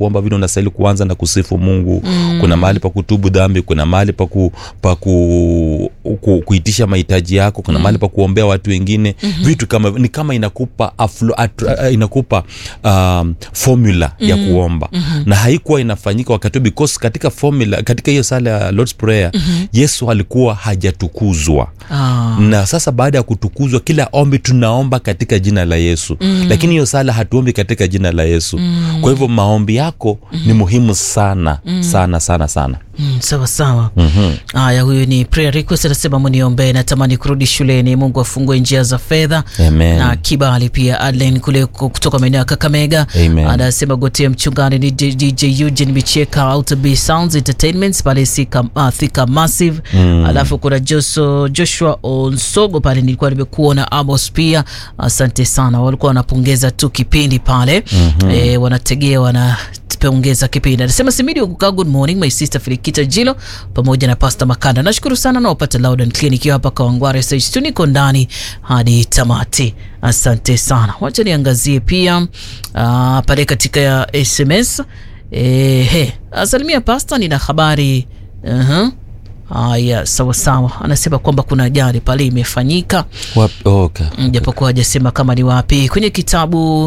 kuomba vile unastahili kuanza na kusifu mungu mm. kuna mahali pa kutubu dhambi kuna mahali pa, ku, pa ku, ku, kuitisha mahitaji yako kuna mm. mahali pa kuombea watu wengine mm-hmm. vitu kama ni kama inakupa aflo, at, uh, inakupa um, formula mm. ya kuomba mm-hmm. na haikuwa inafanyika wakati huo because katika formula katika hiyo sala ya lords prayer mm-hmm. yesu alikuwa hajatukuzwa Ah. na sasa baada ya kutukuzwa kila ombi tunaomba katika jina la yesu mm. lakini hiyo sala hatuombi katika jina la yesu mm. kwa hivyo maombi yako mm. ni muhimu sana mm. sana sana sana Mm, sawa sawa haya huyu ni prayer request anasema muniombee natamani kurudi shuleni mungu afungue njia za fedha Amen. na kibali pia adlen kule ku- kutoka maeneo ya kakamega Amen. anasema gotea mchungani ni D- dj eugene micheka outb sounds entertainments pale sika, uh, thika massive mm. alafu kuna Joso, joshua onsogo pale nilikuwa nimekuona amos pia asante sana walikuwa wanapongeza tu kipindi pale mm-hmm. e, wanategea wana pongeza kipindi anasema simidi kukaa good morning my sister filikita jilo pamoja na pasta makanda nashukuru sana naopata loud and clear nikiwa hapa kawangware stage tu niko ndani hadi tamati asante sana wacha niangazie pia uh, pale katika ya sms Ehe, asalimia pasta nina habari uh-huh. Haya, sawa sawa. Anasema kwamba kuna ajali pale imefanyika, Wap- okay. Mm, japokuwa hajasema kama ni wapi kwenye kitabu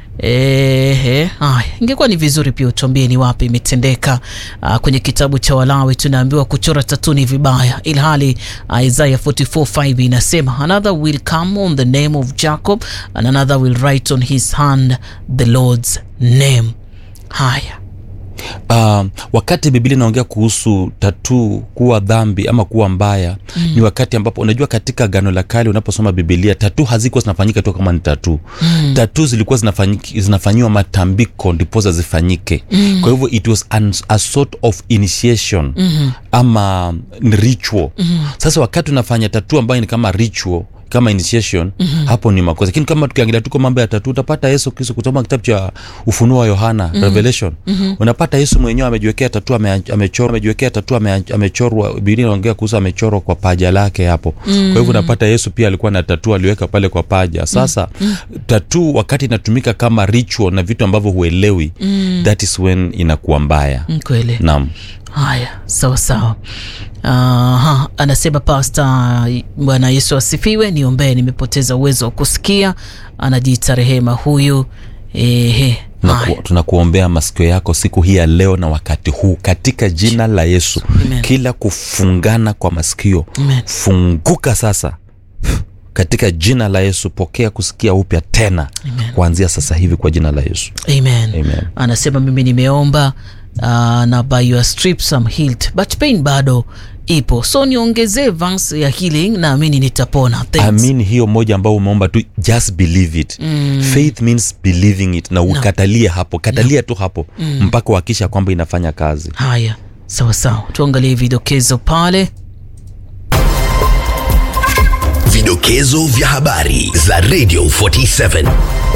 Ehe, haya, ingekuwa ni vizuri pia utuambie ni wapi imetendeka. Uh, kwenye kitabu cha Walawi tunaambiwa kuchora tatu ni vibaya, ilhali uh, Isaiah 44:5 inasema another will come on the name of Jacob and another will write on his hand the Lord's name. Haya, Um, wakati biblia inaongea kuhusu tatuu kuwa dhambi ama kuwa mbaya mm. ni wakati ambapo unajua katika gano la kale unaposoma bibilia tatuu hazikuwa zinafanyika tu kama ni tatuu mm. tatuu zilikuwa zinafanyiki- zinafanyiwa matambiko ndiposa zifanyike mm. kwa hivyo it was an, a sort of initiation mm-hmm. ama ni ritual mm-hmm. sasa wakati unafanya tatuu ambayo ni kama ritual kama initiation mm-hmm. hapo ni makosa lakini kama tukiangalia tuko mambo ya tatu utapata yesu kristo kusoma kitabu cha ufunuo wa yohana mm-hmm. revelation mm-hmm. unapata yesu mwenyewe amejiwekea tatu ame- amechorwa amejiwekea tatu ame- amechorwa biblia inaongea kuhusu amechorwa kwa paja lake hapo mm-hmm. kwa hivyo unapata yesu pia alikuwa na tatu aliweka pale kwa paja sasa mm-hmm. tatu wakati inatumika kama ritual na vitu ambavyo huelewi mm-hmm. that is when inakuwa mbaya mm, kweli. naam Haya, sawa sawa. Aha, anasema pasta, Bwana Yesu asifiwe, niombee, nimepoteza uwezo wa kusikia. Anajiita Rehema huyu. Ehe, haya. Tunaku- tunakuombea masikio yako siku hii ya leo na wakati huu katika jina la yesu Amen. kila kufungana kwa masikio Amen. funguka sasa katika jina la yesu pokea kusikia upya tena Amen. kuanzia sasa hivi kwa jina la yesu Amen. Amen. Anasema mimi nimeomba uh, na by your strips I'm healed but pain bado ipo, so niongezee verse ya healing, naamini nitapona. Thanks. amini hiyo moja ambao umeomba tu just believe it mm. faith means believing it na ukatalie hapo katalia tu hapo mm. mpaka uhakisha kwamba inafanya kazi Haya, sawa sawa, tuangalie vidokezo pale. Vidokezo vya habari za Radio 47.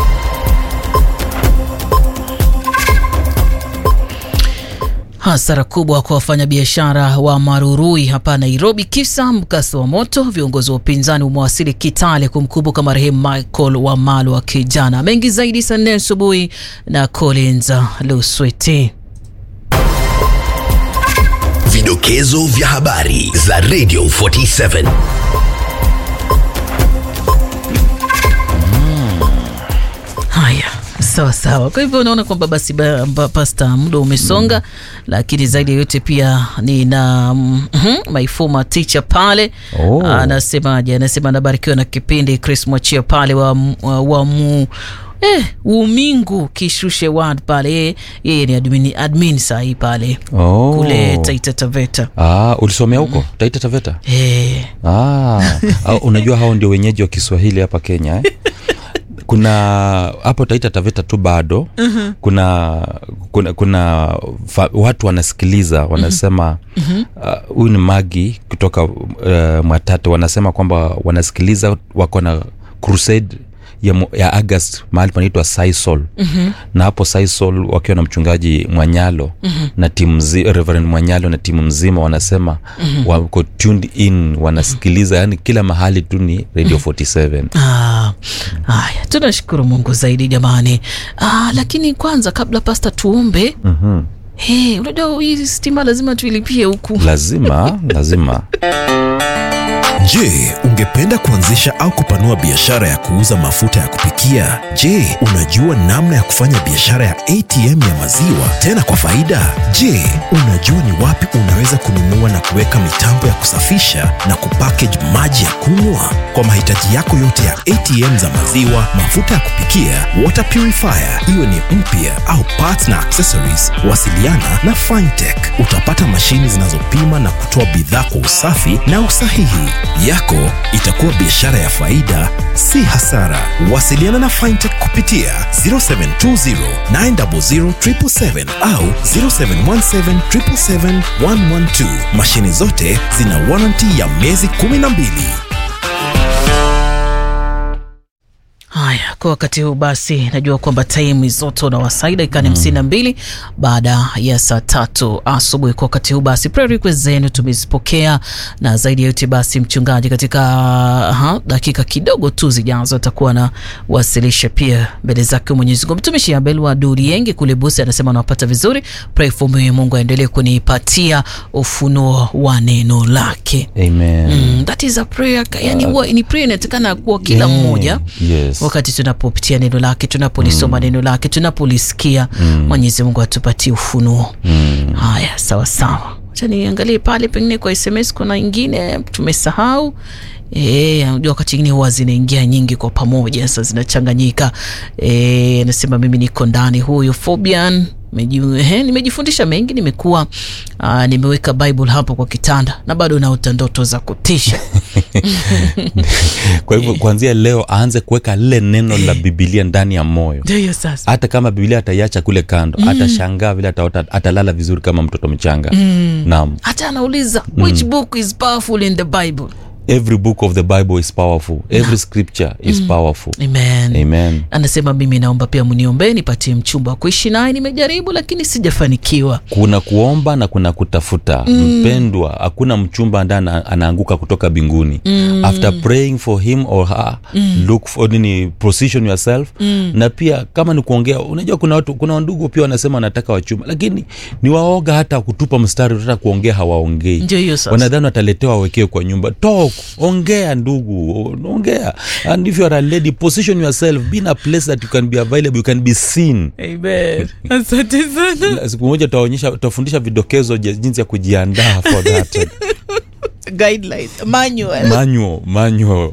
Hasara kubwa kwa wafanyabiashara wa Marurui hapa Nairobi, kisa mkasa wa moto. Viongozi wa upinzani umewasili Kitale kumkumbuka marehemu Michael Wamalwa kijana. Mengi zaidi saa nne asubuhi na Collins Lusweti. Vidokezo vya habari za Radio 47. Haya, sawa sawa. Kwa hivyo unaona kwamba basi ba, ba, pasta muda umesonga mm. Lakini zaidi ya yote pia nina mm, my former teacher pale Oh. anasemaje? Anasema anabarikiwa na kipindi. Chris Mwachia pale wa, wa, wa mu Eh, umingu kishushe ward pale yeye yeye ni admin, admin sahii pale oh. kule Taita Taveta ah, ulisomea huko taita taveta eh, Ah, au unajua hao ndio wenyeji wa Kiswahili hapa Kenya eh? kuna hapo Taita Taveta tu bado uh-huh. kuna kuna, kuna fa, watu wanasikiliza wanasema uh, huyu ni Magi kutoka uh, Mwatate wanasema kwamba wanasikiliza wako na crusade ya, mu- ya august mahali panaitwa sisol mm-hmm. na hapo sisol wakiwa na mchungaji mwanyalo mm-hmm. na timu mzi- reverend mwanyalo na timu mzima wanasema mm-hmm. wako tuned in wanasikiliza mm-hmm. yani kila mahali tu ni radio 47 Ah, haya tunashukuru mungu zaidi jamani ah, lakini kwanza kabla pasta tuombe mm-hmm. hey, unajua hii stima lazima tuilipie huku lazima lazima Je, ungependa kuanzisha au kupanua biashara ya kuuza mafuta ya kupikia? Je, unajua namna ya kufanya biashara ya ATM ya maziwa tena kwa faida? Je, unajua ni wapi unaweza kununua na kuweka mitambo ya kusafisha na kupackage maji ya kunywa? Kwa mahitaji yako yote ya ATM za maziwa, mafuta ya kupikia, water purifier, iwe ni mpya au parts na accessories, wasiliana na Fintech. Utapata mashini zinazopima na kutoa bidhaa kwa usafi na usahihi. Yako itakuwa biashara ya faida, si hasara. Wasiliana na Fintech kupitia 0720 900 777 au 0717 777 112. Mashini zote zina warranty ya miezi 12. haya kwa wakati huu basi najua kwamba time zote unawasaida ikaa ni hamsini na mbili baada ya saa tatu asubuhi kwa wakati huu basi prayer request zenu tumezipokea na zaidi ya yote basi mchungaji katika aha, dakika kidogo tu zijazo atakuwa na wasilisha pia mbele zake mwenyezi mungu mtumishi abel wa durienge kule busi anasema anawapata vizuri pray for me mungu aendelee kunipatia ufunuo wa neno lake amen mm, that is a prayer yani huwa ni prayer inatakana kuwa kila Yeah, mmoja yes. wakati tunapopitia neno lake tunapolisoma neno lake tunapolisikia mwenyezi mungu atupatie ufunuo haya sawa sawa acha niangalie pale pengine kwa sms kuna ingine tumesahau E, unajua wakati ingine huwa zinaingia nyingi kwa pamoja sasa zinachanganyika e, nasema mimi niko ndani huyu Fobian Meji- ehe, nimejifundisha mengi nimekuwa aa, nimeweka bible hapo kwa kitanda na bado naota ndoto za kutisha kwa hivyo kuanzia leo aanze kuweka lile neno la bibilia ndani ya moyo ndio hiyo sasa hata kama bibilia ataiacha kule kando mm. atashangaa vile ataota, atalala vizuri kama mtoto mchanga mm. naam hata anauliza which book is powerful in the bible every book of the bible is powerful every scripture is powerful amen, amen anasema mimi naomba pia mniombee nipatie mchumba wa kuishi naye nimejaribu lakini sijafanikiwa kuna kuomba na kuna kutafuta mm. mpendwa hakuna mchumba ambaye ana, anaanguka kutoka binguni mm. after praying for him or her mm. look for nini position yourself mm. na pia kama ni kuongea unajua kuna watu kuna ndugu pia wanasema wanataka wachumba lakini ni waoga hata kutupa mstari hata kuongea hawaongei ndio hiyo sasa wanadhani wataletewa wawekewe kwa nyumba talk ongea ndugu ongea and if you are a lady position yourself be in a place that you can be available you can be seen amen asante sana La- siku moja tutaonyesha tutafundisha vidokezo je- jinsi ya kujiandaa for that guidelines manual manual manual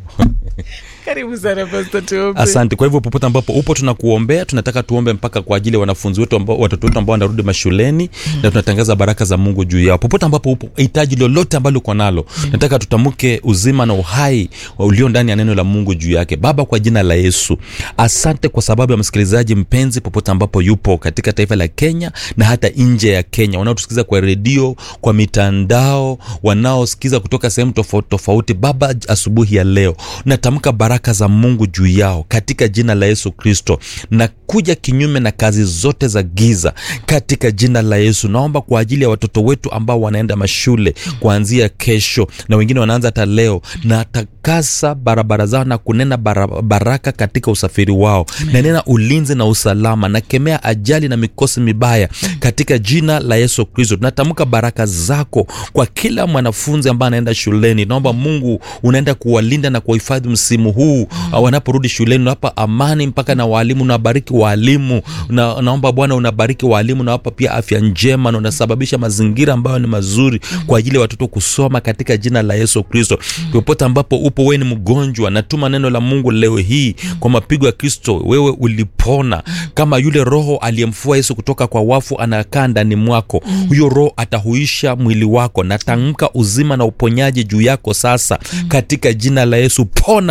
karibu sana pastor tuombe asante kwa hivyo popote ambapo upo tunakuombea tunataka tuombe mpaka kwa ajili ya wanafunzi wetu ambao watoto wetu ambao wanarudi mashuleni mm. na tunatangaza baraka za mungu juu yao popote ambapo upo hitaji lolote ambalo uko nalo mm. nataka tutamke uzima na uhai wa ulio ndani ya neno la mungu juu yake baba kwa jina la yesu asante kwa sababu ya msikilizaji mpenzi popote ambapo yupo katika taifa la kenya na hata nje ya kenya wanaotusikiza kwa redio kwa mitandao wanaosikiza kutoka sehemu tofauti tofauti baba asubuhi ya leo natamka baraka za mungu juu yao katika jina la yesu kristo na kuja kinyume na kazi zote za giza katika jina la yesu naomba kwa ajili ya watoto wetu ambao wanaenda mashule kuanzia kesho na wengine wanaanza hata leo na takasa barabara zao na kunena bara, baraka katika usafiri wao na nena ulinzi na usalama na kemea ajali na mikosi mibaya katika jina la yesu kristo tunatamka baraka zako kwa kila mwanafunzi ambaye anaenda shuleni naomba mungu unaenda kuwalinda na kuwahifadhi msimu huu mm. wanaporudi shuleni unawapa amani mpaka na waalimu unawabariki waalimu na, naomba bwana unabariki waalimu unawapa pia afya njema na unasababisha mazingira ambayo ni mazuri kwa ajili ya watoto kusoma katika jina la yesu kristo popote ambapo upo wewe ni mgonjwa natuma neno la mungu leo hii kwa mapigo ya kristo wewe ulipona kama yule roho aliyemfua yesu kutoka kwa wafu anakaa ndani mwako huyo roho atahuisha mwili wako natamka uzima na uponyaji juu yako sasa katika jina la yesu pona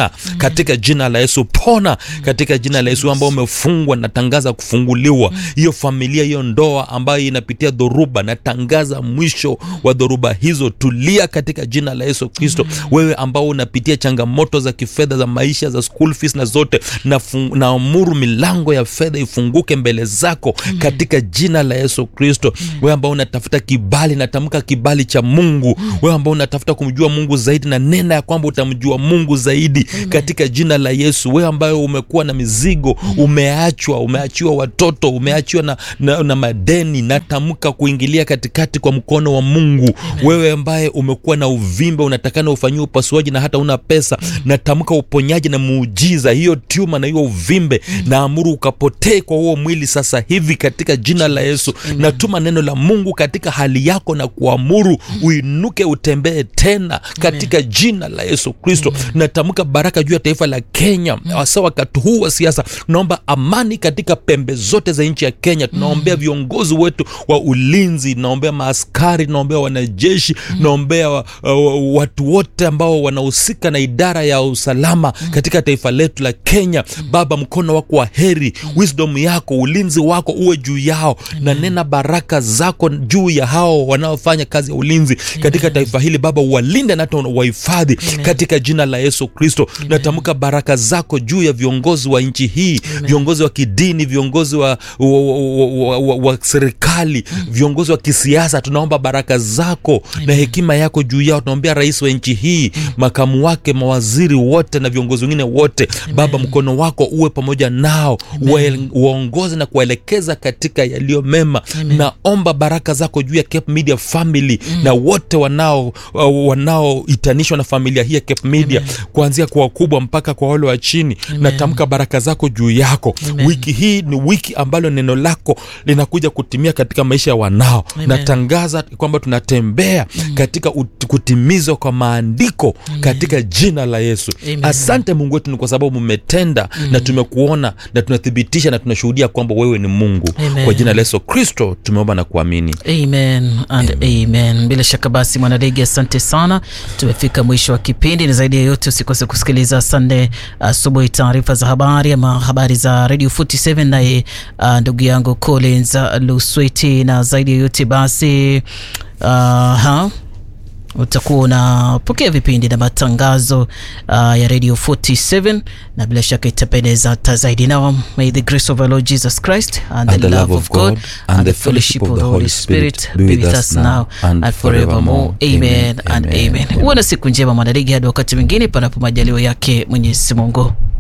katika jina la yesu pona katika jina la yesu ambao umefungwa natangaza kufunguliwa hiyo familia hiyo ndoa ambayo inapitia dhoruba natangaza mwisho wa dhoruba hizo tulia katika jina la yesu kristo wewe ambao unapitia changamoto za kifedha za maisha za school fees na zote nafu- naamuru milango ya fedha ifunguke mbele zako katika jina la yesu kristo wewe ambao unatafuta kibali natamka kibali cha mungu wewe ambao unatafuta kumjua mungu zaidi na nena ya kwamba utamjua mungu zaidi katika jina la yesu wewe ambayo umekuwa na mizigo umeachwa umeachiwa watoto umeachiwa na, na, na madeni natamka kuingilia katikati kwa mkono wa mungu wewe ambaye umekuwa na uvimbe unatakana ufanyiwe upasuaji na hata una pesa natamka uponyaji na muujiza hiyo tuma na hiyo uvimbe naamuru ukapotee kwa huo mwili sasa hivi katika jina la yesu natuma neno la mungu katika hali yako na kuamuru uinuke utembee tena katika jina la yesu kristo natamka baraka juu ya taifa la kenya hasa wakati huu wa siasa tunaomba amani katika pembe zote za nchi ya kenya tunaombea viongozi wetu wa ulinzi tunaombea maaskari tunaombea wanajeshi tunaombea wa, uh, watu wote ambao wanahusika na idara ya usalama katika taifa letu la kenya baba mkono wako wa heri wisdom yako ulinzi wako uwe juu yao na nena baraka zako juu ya hao wanaofanya kazi ya ulinzi katika taifa hili baba uwalinde na hata wahifadhi katika jina la yesu kristo natamka baraka zako juu ya viongozi wa nchi hii viongozi wa kidini viongozi wa, wa, wa, wa, wa, wa serikali viongozi wa kisiasa tunaomba baraka zako na hekima yako juu yao tunaombea rais wa nchi hii makamu wake mawaziri wote na viongozi wengine wote baba mkono wako uwe pamoja nao Wael- waongoze na kuwaelekeza katika yaliyo mema naomba baraka zako juu ya Cape Media family na wote wanao uh, wanaoitanishwa na familia hii ya Cape Media kuanzia kwa wakubwa mpaka kwa wale wa chini natamka baraka zako juu yako Amen. wiki hii ni wiki ambalo neno lako linakuja kutimia katika maisha ya wanao Amen. natangaza kwamba tunatembea katika ut- kutimizwa kwa maandiko katika jina la yesu Amen. asante mungu wetu ni kwa sababu mmetenda na tumekuona na tunathibitisha na tunashuhudia kwamba wewe ni mungu Amen. kwa jina la yesu kristo tumeomba na kuamini amen and amen, bila shaka basi mwanalegi asante sana tumefika mwisho wa kipindi ni zaidi ya yote usikose kusikiliza sande asubuhi taarifa za habari ama habari za radio 47 naye uh, ndugu yangu collins uh, lusweti na zaidi ya yote basi uh, ha? utakuwa unapokea vipindi na matangazo uh, ya radio 47 na bila shaka itapendeza hata zaidi now may the grace of our lord jesus christ and, the, love of god and the fellowship of the holy spirit be with us now and forevermore amen and amen huwa na siku njema mwanadigi hadi wakati mwingine panapo majaliwa yake mwenyezi mungu